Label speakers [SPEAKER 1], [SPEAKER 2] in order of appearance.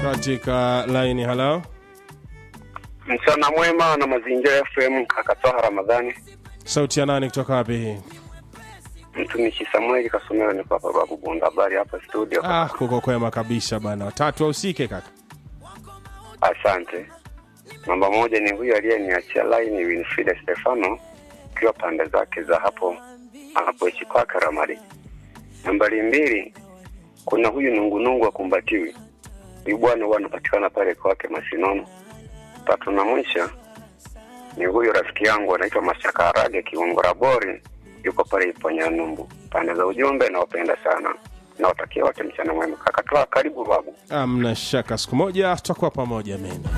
[SPEAKER 1] katika laini. Halo,
[SPEAKER 2] Mchana mwema na mazingira FM, kakatoa Ramadhani,
[SPEAKER 1] sauti ya nani kutoka wapi hii?
[SPEAKER 2] mtumishi Samueli Kasomero, niko hapa babu Bunda, habari hapa studio.
[SPEAKER 1] Ah, kuko kwema kabisa bana. Watatu wahusike kaka.
[SPEAKER 2] Asante. Namba moja ni huyu aliyeniachia laini Winfrida Stefano, ikiwa pande zake za hapo anapoishi kwake Ramadi. Nambari mbili, kuna huyu nungunungu akumbatiwi, huyu bwana huwa anapatikana pale kwake Masinono. Tatu na mwisho ni huyu rafiki yangu anaitwa Mashaka Harage Kiungora Bori, yuko pale Iponyanumbu. Pande za ujumbe nawapenda sana, nawatakia wote mchana mwema. Kakatoa karibu babu.
[SPEAKER 1] Amna shaka, siku moja tutakuwa pamoja mimi.